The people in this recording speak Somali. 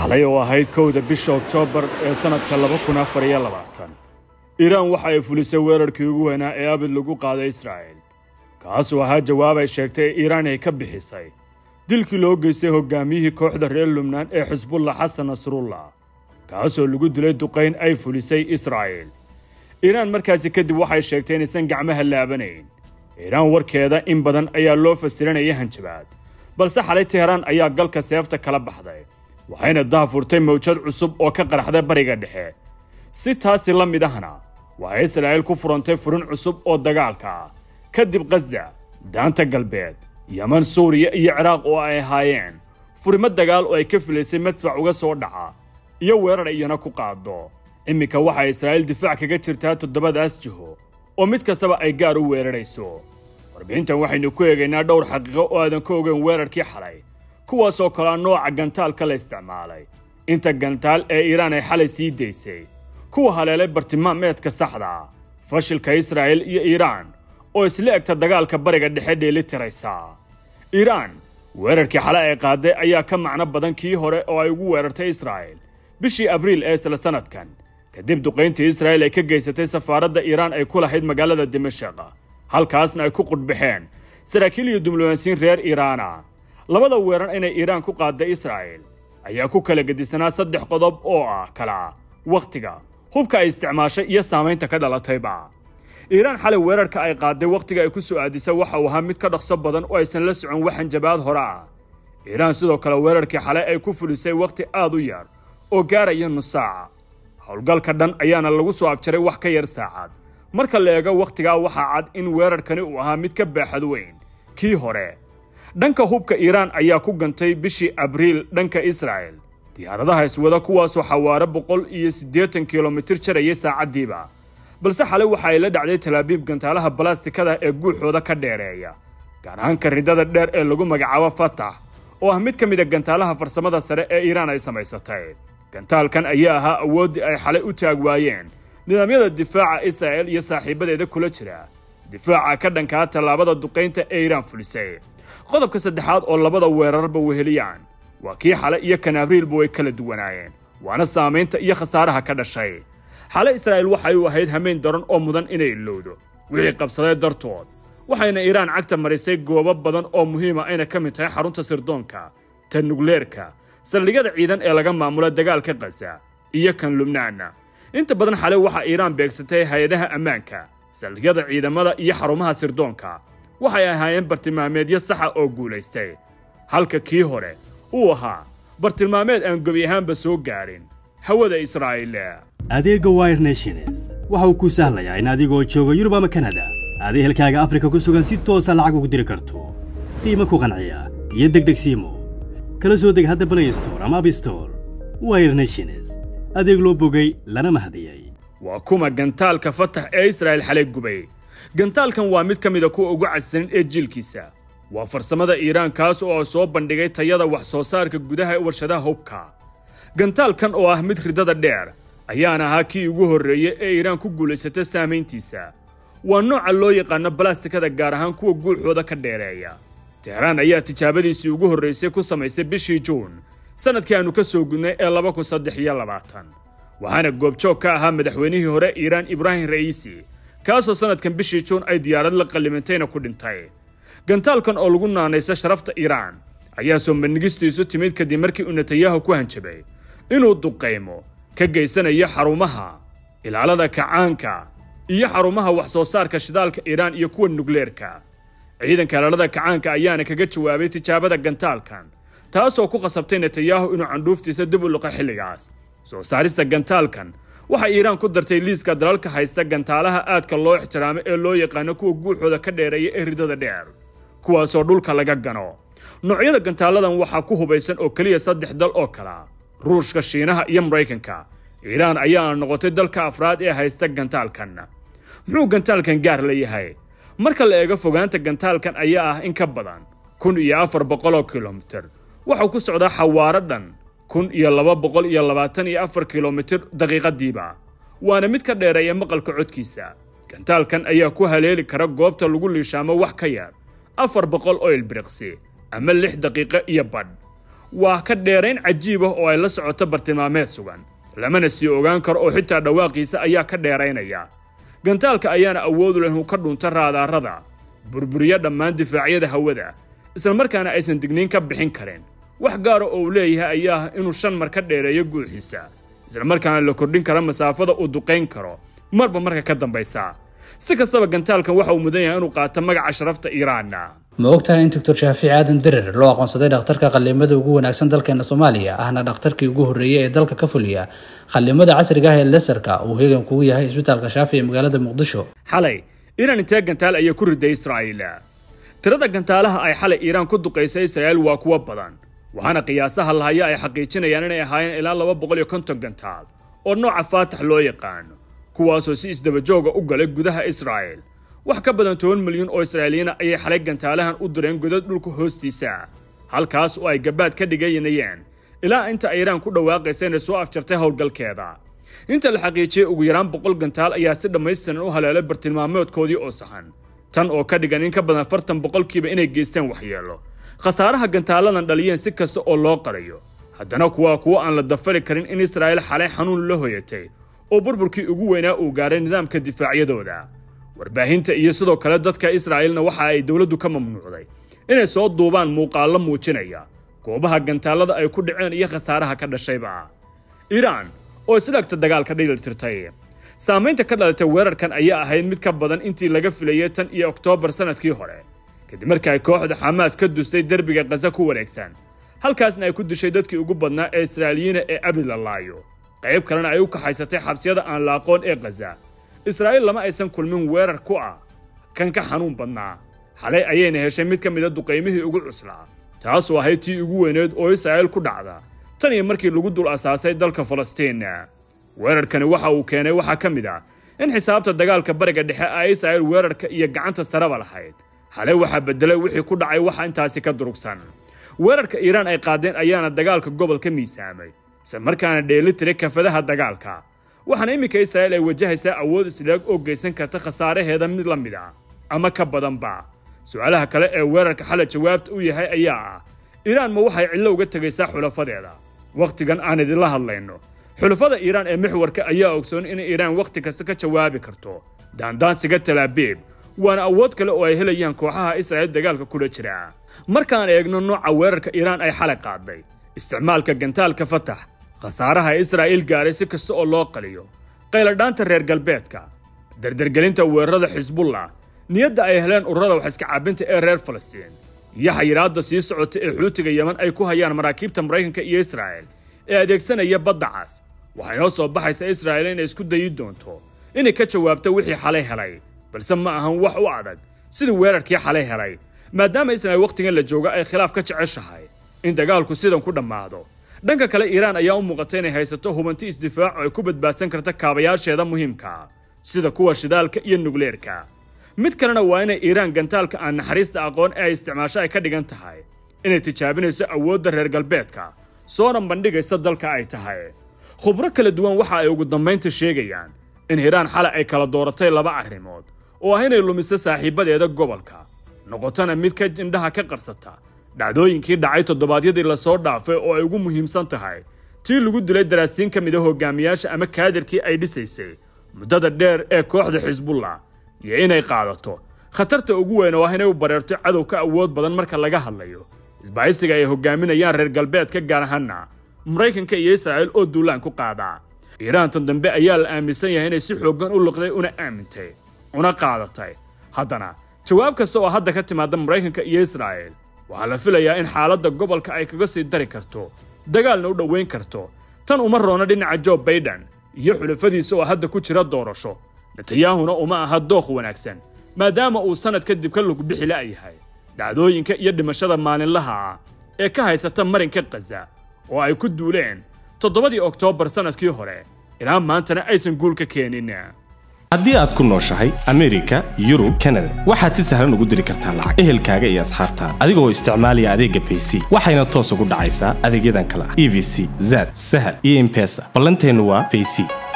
xalay oo ahayd kowda bisha oktoobar ee sannadka laba kun afar iyo labaatan iiraan waxa ay fulisay weerarkii ugu weynaa ee abid lagu qaaday israa'il kaasuu ahaa jawaab ay sheegtay ee iiraan ay ka bixisay dilkii loo geystay hoggaamiyihii kooxda reer lubnaan ee xisbullah xasan nasrullah kaasoo lagu dilay duqayn ay fulisay israa'iil iiraan markaasi kadib waxay sheegtay inaysan gacmaha laabanayn iiraan warkeeda in badan ayaa loo fasiranaya hanjabaad balse xalay teheraan ayaa galka seefta kala baxday waxayna daafurtay mawjad cusub oo ka qaraxday bariga dhexe si taasi la mid ahna waxay israa'iil ku furantay furin cusub oo dagaalka ah kadib khaza daanta galbeed yeman suuriya iyo ciraaq oo ay ahaayeen furimo dagaal oo ay ka filaysay madfac uga soo dhaca iyo weerar iyana ku qaado iminka waxay israa'iil difaac kaga jirtaa toddobadaas jiho oo mid kastaba ay gaar u weerarayso warbixintan waxaynu ku eegaynaa dhowr xaqiiqo oo aadan ka ogeyn weerarkii xalay kuwaasoo kalea nooca gantaalka la isticmaalay inta gantaal ee iiraan ay xalay sii daysay kuwa haleelay bartilmaameedka saxda fashilka israa'il iyo iiraan oo isla egta dagaalka bariga dhexe dheeli tiraysa iiraan weerarkii xalay ay qaaday ayaa ka macno badan kii hore oo ay ugu weerartay israa'il bishii abriil ee isla sannadkan kadib duqayntii israa'il ay ka geysatay safaaradda iiraan ay ku lahayd magaalada dimashaq halkaasna ay ku qudhbaxeen saraakiil iyo diblomaasiyiin reer iiraana labada weerar inay iiraan ku qaadday israa'il ayaa ku kala gedisanaa saddex qodob oo ah kala wakhtiga hubka ay isticmaashay iyo saamaynta ka dhalatayba iiraan xalay weerarka ay qaaday wakhtiga ay ku soo aadisay waxa uu ahaa mid ka dhaqso badan oo aysan la socon wax hanjabaad hore ah iiraan sidoo kale weerarkii xalay ay ku fulisay wakhti aad u yar oo gaaraya nus saaca howlgalka dhan ayaana lagu soo afjaray wax ka yar saacad marka la eego wakhtigaa waxaa cad in weerarkani uu ahaa mid ka baaxad weyn kii hore dhanka hubka iiraan ayaa ku gantay bishii abriil dhanka israa'il diyaaradaha iswada kuwaasoo xawaare boqol iyo siddeetan kilomitir jarayay saacaddiiba balse xalay waxa ay la dhacday talaabiib gantaalaha balastikada ee guuxooda ka dheereeya gaar ahaanka ridada dheer ee lagu magacaabo fatax oo ah mid ka mid a gantaalaha farsamada sare ee iiraan ay samaysatay gantaalkan ayaa ahaa awooddii ay xalay u taag waayeen nidaamyada difaaca israa'il iyo saaxiibadeeda kula jira difaaca ka dhankaa tallaabada duqaynta ee iiraan fulisay qodobka saddexaad oo labada weerarba weheliyaan waa kii xale iyo kan abriilba way kala duwanaayeen waana saamaynta iyo khasaaraha ka dhashay xale israa'iil waxay u ahayd hamayn daran oo mudan inay ilowdo wixii qabsaday dartood waxayna iiraan cagta marisay goobo badan oo muhiima ayna ka mid tahay xarunta sirdoonka ta nugleerka saldhigyada ciidan ee laga maamulo dagaalka khaza iyo kan lubnaanna inta badan xale waxaa iiraan beegsatay hay-adaha ammaanka saldhigyada ciidamada iyo xarumaha sirdoonka waxay ahaayeen bartilmaameedyo saxa oo guulaystay halka kii hore uu ahaa bartilmaameed aan gebi ahaanba soo gaarin hawada israa'iil adeegga wire nations waxa uu kuu sahlayaa in adigoo jooga yurub ama kanada aad ehelkaaga afrika ku sugan si toosa lacag ugu diri karto qiimo ku qanciya iyo degdeg siimo kala soo deg hadda blay store ama abstore wire nations adeeg loo bogay lana mahadiyey waa kuma gantaalka fatax ee israa'il xalay gubay gantaalkan waa mid ka mida kuwa ugu casisan ee jiilkiisa waa farsamada iiraan kaas oo soo bandhigay tayada wax soo saarka gudaha ee warshadaha hubka gantaalkan oo ah mid ridada dheer ayaana ahaa kii ugu horreeyey ee iiraan ku guulaysata saamayntiisa waa nooca loo yaqaano balastikada gaar ahaan kuwa guuxooda ka dheereeya teheraan ayaa tijaabadiisii ugu horraysay ku samaysay bishii juun sannadkii aannu ka soo gudnay ee laba kun saddex iyo labaatan waxaana goobjoog ka ahaa madaxweynihii hore iiraan ibraahim ra'iisi kaasoo sannadkan bishii juun ay diyaarad la qallimantayna ku dhintay gantaalkan oo lagu naanaysa sharafta iiraan ayaa soo bandhigistiisu timid kadib markii uu netanyahu ku hanjabay inuu duqaymo ka geysanayo xarumaha ilaalada kacaanka iyo xarumaha wax soo saarka shidaalka iiraan iyo kuwa nugleerka ciidanka ilaalada kacaanka ayaana kaga jawaabay tijaabada gantaalkan taasoo ku qasabtay netanyahu inuu candhuuftiisa dib u luqa xilligaas soo saarista gantaalkan waxay iiraan ku dartay liiska dalalka haysta gantaalaha aadka loo ixtiraamo ee loo yaqaano kuwa guuxooda ka dheereeya ee ridada dheer kuwaasoo dhulka laga gano noocyada gantaaladan waxaa ku hubaysan oo keliya saddex dal oo kala ruushka shiinaha iyo maraykanka iiraan ayaana noqotay dalka afraad ee haysta gantaalkan muxuu gantaalkan gaar la yahay marka la eego fogaanta gantaalkan ayaa ah in ka badan kun iyo afar boqoloo kilomitir waxau ku socdaa xawaaro dhan kun iyo laba boqol iyo labaatan iyo afar kilomitir daqiiqadiiba waana mid ka dheereeya maqalka codkiisa gantaalkan ayaa ku haleeli kara goobta lagu liishaamo wax ka yar afar boqol oo ilbiriqsi ama lix daqiiqo iyo badh waa ka dheerayn cajiib ah oo ay la socoto bartilmaameed sugan lamana sii ogaan karo oo xitaa dhawaaqiisa ayaa ka dheeraynaya gantaalka ayaana awood u leh inuu ka dhunto raadaarada burburiyo dhammaan difaacyada hawada isla markaana aysan digniin ka bixin karin wax gaara oo uu leeyahay ayaa ah inuu shan mar ka dheereeyo guuxiisa isla markaana la kordhin kara masaafada uu duqayn karo marba marka ka dambaysa si kastaba gantaalkan waxa uu mudan yahay inuu qaato magaca sharafta iiraanna ma ogtahay in doctor shaafici aadan dirir loo aqoonsaday dhakhtarka qallimada ugu wanaagsan dalkeena soomaaliya ahna dhakhtarkii ugu horreeyey ee dalka ka fuliya qallimada casriga ah ee lesarka uu heegan kugu yahay isbitaalka shaafi ee magaalada muqdisho xalay iiraan intee gantaal ayay ku riday israa'iil tirada gantaalaha ay xalay iiraan ku duqaysay israa'iil waa kuwo badan waxaana qiyaasaha lahaya ay xaqiijinayaan inay ahaayeen ilaa laba boqol iyo konton gantaal oo nooca faatax loo yaqaano kuwaasoo si isdabajooga u galay gudaha israa'iil wax ka badan toban milyan oo israa'iiliyiina ayay xalay gantaalahan u direen godad dhulka hoostiisa halkaas oo ay gabaad ka dhigaynayeen ilaa inta iiraan ku dhawaaqaysa inay soo afjartay howlgalkeeda inta la xaqiijiyey ugu yaraan boqol gantaal ayaa si dhammaystiran u haleelay bartilmaameedkoodii oo saxan tan oo ka dhigan in ka badan fartan boqolkiiba inay geysteen waxyeelo khasaaraha gantaaladan dhaliyeen si kasta oo loo qarayo haddana kuwaa kuwo aan la dafari karin in israa'iil xalay xanuun la hoyatay oo burburkii ugu weynaa uu gaaray nidaamka difaacyadooda warbaahinta iyo sidoo kale dadka israa'iilna waxa ay dowladdu ka mamnuucday inay soo duubaan muuqaallo muujinaya goobaha gantaalada ay ku dhaceen iyo khasaaraha ka dhashayba iiraan oo islagta dagaalka dhililtirtay saamaynta ka dhalatay weerarkan ayaa ahayd mid ka badan intii laga filayay tan iyo oktoobar sannadkii hore kadib markii ay kooxda xamaas ka dustay derbiga khaza ku wareegsan halkaasna ay ku dishay dadkii ugu badnaa ee israa'iiliyiina ee abid la laayo qayb kalena ay u kaxaysatay xabsiyada aan la aqoon ee khaza israa'iil lama aysan kulmin weerar ku ah kan ka xanuun badnaa xalay ayayna heshay mid ka mida duqaymihii ugu cuslaa taasoo ahayd tii ugu weyneed oo israa'iil ku dhacda tan iyo markii lagu dul asaasay dalka falastiin weerarkani waxa uu keenay waxaa ka mid ah in xisaabta dagaalka bariga dhexe ay israa'iil weerarka iyo gacanta saraba lahayd xalay waxaa beddelay wixii ku dhacay waxa intaasi ka durugsan weerarka iiraan ay qaadeen ayaana dagaalka gobolka miisaamay isla markaana dheeli tiray kafadaha dagaalka waxaana iminka israa'iil ay wajahaysaa awood isleeg oo geysan karta khasaaraheeda mid la mid ah ama ka badanba su-aalaha kale ee weerarka xalay jawaabta u yahay ayaa ah iiraan ma waxay cidlo uga tegaysaa xulafadeeda wakhtigan aan idinla hadlayno xulafada iiraan ee mixwarka ayaa ogsoon in iiraan wakhti kasta ka jawaabi karto daandaansiga talaabiib waana awood kale oo ay helayaan kooxaha israa'iil dagaalka kula jira markaan eegno nooca weerarka iiraan ay xalay qaaday isticmaalka gantaalka fatax khasaaraha israa'iil gaaray si kasta oo loo qaliyo qayladhaanta reer galbeedka dardargelinta weerarada xisbullah niyadda ay heleen ururada wax iska caabinta ee reer falastiin iyo xayiraadda sii socota ee xuutiga yeman ay ku hayaan maraakiibta maraykanka iyo israa'iil ee adeegsanaya badda cas waxay noo soo baxaysa israa'iil inay isku dayi doonto inay ka jawaabto wixii xalay helay balse ma ahan wax u adag sidii weerarkii xalay helay maadaama israa'iil wakhtigan la jooga ay khilaaf ka jeceshahay in dagaalku sidan ku dhammaado dhanka kale iiraan ayaa u muuqata inay haysato hubanti isdifaac oo ay ku badbaadsan karta kaabayaasheeda muhiimka sida kuwa shidaalka iyo nugleerka mid kalena waa inay iiraan gantaalka aan naxariista aqoon ee ay isticmaasho ay ka dhigan tahay inay tijaabinayso awoodda reer galbeedka soona bandhigaysa dalka ay tahay khubro kala duwan waxa ay ugu dambaynta sheegayaan in hiiraan xalay ay kala dooratay laba arrimood oo ah inay lumiso saaxiibadeeda gobolka noqotona mid ka indhaha ka qarsata dhacdooyinkii dhacay toddobaadyadii lasoo dhaafay oo ay ugu muhiimsan tahay tii lagu dilay daraasiin ka mid a hogaamiyaasha ama kaadirkii ay dhisaysay muddada dheer ee kooxda xisbullah iyo inay qaadato khatarta ugu weyn oo ah inay u bareerto cadow ka awood badan marka laga hadlayo isbaahisiga ay hogaaminayaan reer galbeedka gaar ahaana maraykanka iyo israa'iil oo duulaan ku qaadaa iiraantan dambe ayaa la aaminsan yahay inay si xooggan u liqday una aamintay una qaadatay haddana jawaab kasta oo hadda ka timaada maraykanka iyo israa'iil waxaa la filayaa in xaaladda gobolka ay kaga sii dari karto dagaalna u dhowayn karto tan uma roona dhinaca jo baiden iyo xulafadiisa oo hadda ku jira doorasho netanyahuna uma aha dookh wanaagsan maadaama uu sannad kadib ka lug bixi la'yahay dhacdooyinka iyo dhimashada maalinlaha ah ee ka haysata marinka khaza oo ay ku duuleen toddobadii oktoobar sannadkii hore ilaa maantana aysan guul ka keenin haddii aad ku nooshahay amerika yurub kanada waxaad si sahlan ugu diri kartaa lacag ehelkaaga iyo asxaabtaada adigoo isticmaalaya adeegga bayc waxayna toos ugu dhacaysaa adeegyadan kale ah e v c zad sahal iyo impesa ballanteennu waa bayc